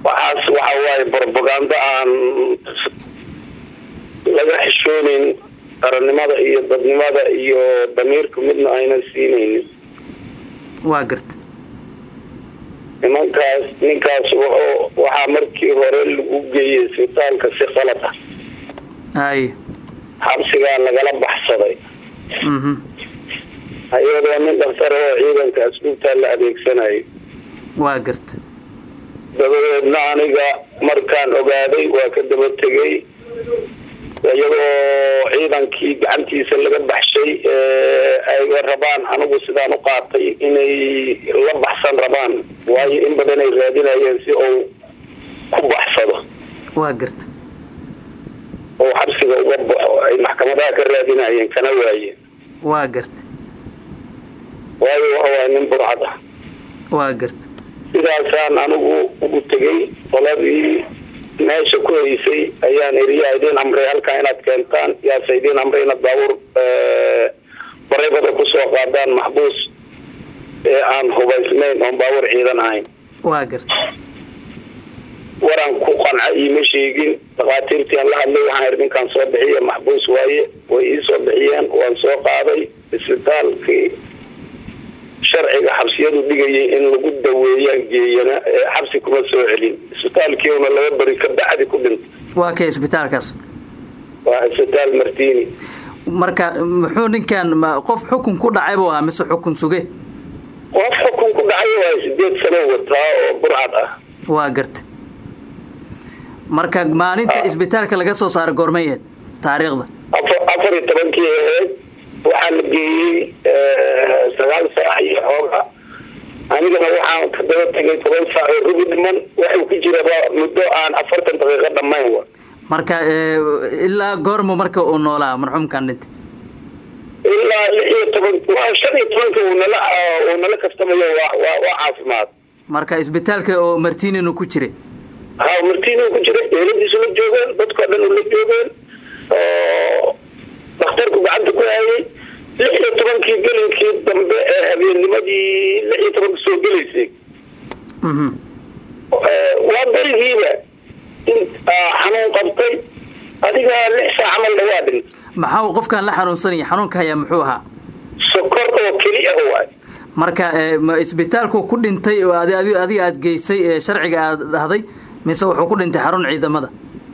waxaas waxa waaye brobagando aan laga xishooneyn qarannimada iyo dadnimada iyo damiirka midna aynan siinaynin waa garta nimankaas ninkaas wuxuu waxaa markii hore lagu geeyey isbitaalka si qalad ah haye xabsigaa lagala baxsaday mhm iyadoo nin dhaktar oo ciidanka asluubtaa la adeegsanayo waa garta dabadeedna aniga markaan ogaaday waa ka daba tegay iyadoo ciidankii gacantiisa laga baxshay ayga rabaan anigu sidaan u qaatay inay la baxsan rabaan waayo in badan ay raadinayeen si uu ku baxsado waa garta oo xabsiga uga baxo ay maxkamadaha ka raadinayeen kana waayeen waa garta waayo waxawaay nin burcad ah waa garta sidaasaan anigu ugu tegay qoladii meesha ku haysay ayaan iri yaa idiin amray halkaa inaad keentaan yaase idiin amray inaad baabuur bareybada kusoo qaadaan maxbuus ee aan hubaysnayn oon baabuur ciidan ahayn waa garta waraan ku qanca iima sheegin dhakhaatiirtii aan la hadlay waxaan iri ninkaan soo bixiya maxbuus waaye way ii soo bixiyeen waan soo qaaday isbitaalkii sharciga xabsiyadu dhigayay in lagu daweeyaan geeyana xabsi kuma soo celin isbitaalkiiuna laba beri ka bacdi ku dhintay waa kay isbitaalkaas waa isbitaal martini marka muxuu ninkan ma qof xukun ku dhacay buu ahaa mise xukun suge qof xukun ku dhacay waa sideed sano wataa oo burcad ah waa garta marka maalinta isbitaalka laga soo saaray goormay aheyd taariikhda afar afar iyo tobankii aheyd waxaa la geeyey sagaal saac iyo xooga anigana waxaan ka daba tegay toban saac oo rubi dhiman waxuu ku jiraba muddo aan afartan daqiiqo dhammayn wa marka ilaa goormu marka uu noolaa marxuumkan dhintay ilaa lix iyo toban waa shan iyo tobanka uu nala uu nala kaftamayo waa waa waa caafimaad marka isbitaalka oo martininu ku jiray ha martinu ku jiray eeladiisu la joogeen dadkao dhan ula joogeen oo dhakhtarku gacanta ku hayay lix iyo tobankii gelinkii dambe ee habeennimadii lix iyo tobanka soo gelaysay waa berigiiba in xanuun qabtay adiga lix saac camal dhawaa dhintay maxaa uu qofkan la xanuunsanaya xanuunka hayaa muxuu ahaa sokor oo keli ah waay marka ma isbitaalku ku dhintay oo ad adiga aada geysay ee sharciga aada dhahday mise wuxuu ku dhintay xarun ciidamada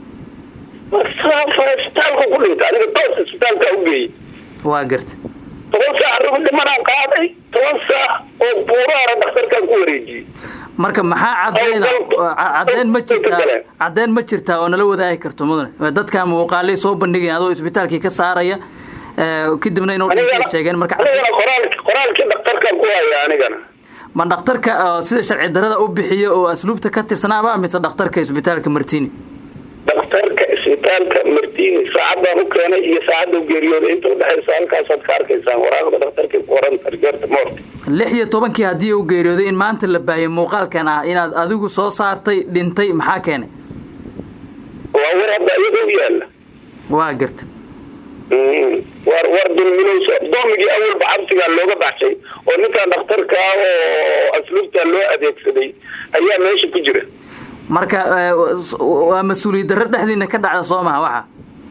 isbitaalku ku dhintay aniga toos isbitaalka u geeyey waa garta toban saac rubi dhimanaan qaaday toban saac oo buuraara dhakhtarkaan ku wareejiyey marka maxaa cadeyna cadeen ma jirtaa cadeen ma jirtaa oo nala wadaagi karto mudane dadka muuqaalay soo bandhigayan adoo isbitaalkii ka saaraya kadibna inuu dhintay sheegeen marka anigana qoraal qoraalkii dhakhtarkaan ku haya anigana ma dhakhtarka sida sharci darada u bixiyo oo asluubta ka tirsanaaba mise dhakhtarka isbitaalka martini dhakhtarka isbitaalka martini saacadaan u keenay iyo saacadda u geeriyooday inta udhexaysa halkaasaad ka arkaysaan waraaqda dhakhtarkay ku qoran rigoorta moort lix iyo tobankii haddii u geeriyooday in maanta la baahiyay muuqaalkan ah inaad adigu soo saartay dhintay maxaa keenay waa war hadda iyada u yaala waa garta war war dulminayso doomigii awalba xabsigaa looga baxshay oo ninkan dhakhtarka ah oo asluubta loo adeegsaday ayaa meesha ku jira marka waa mas-uuliyad darro dhexdiina ka dhacda soo maha waxa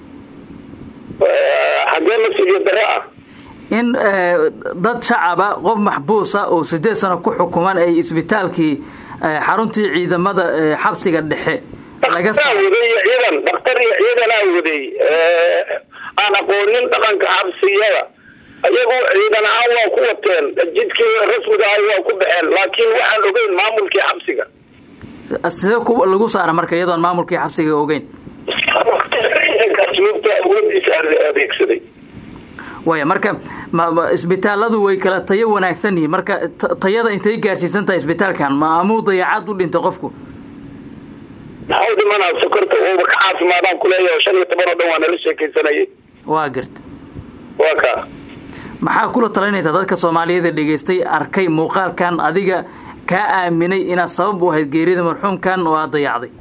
xaggee mas-uuliyad darro ah in dad shacaba qof maxbuusa oo sideed sano ku xukuman ay isbitaalkii xaruntii ciidamada xabsiga dhexe laga waday ciidan dhakhtar iyo ciidanaa waday aan aqoonin dhaqanka xabsiyada ayagu ciidan ahaan waa ku wateen jidkii rasmiga ah waa ku baxeen laakiin waxaan ogeyn maamulkii xabsiga sidee ku lagu saara marka iyadoon maamulkii xabsiga ogeyn asluubta awoodiisa adeegsaday waya marka isbitaaladu way kala tayo wanaagsan yihiin marka tayada intay gaarsiisan tahay isbitaalkan ma amuu dayacaad u dhintay qofku maxau dhimanaa sokorta uuba ka caafimaadaan kuleeyahay shan iyo toban oo dhan waa nala sheekaysanayay waa garta waa ka maxaa kula talinaysaa dadka soomaaliyeeda dhegaystay arkay muuqaalkan adiga kaa aaminay inaad sabab u ahayd geerida marxuumkan oo aad dayacday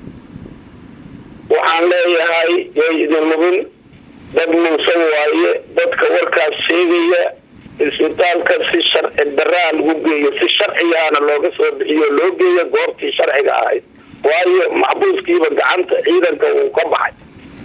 waxaan leeyahay yay idin lubin dad muusan waaye dadka warkaas sheegaya isbitaalka si sharci daraa lagu geeyo si sharcigaana looga soo bixiyo loo geeyo goobtii sharciga ahayd waayo maxbuuskiiba gacanta ciidanka uu ka baxay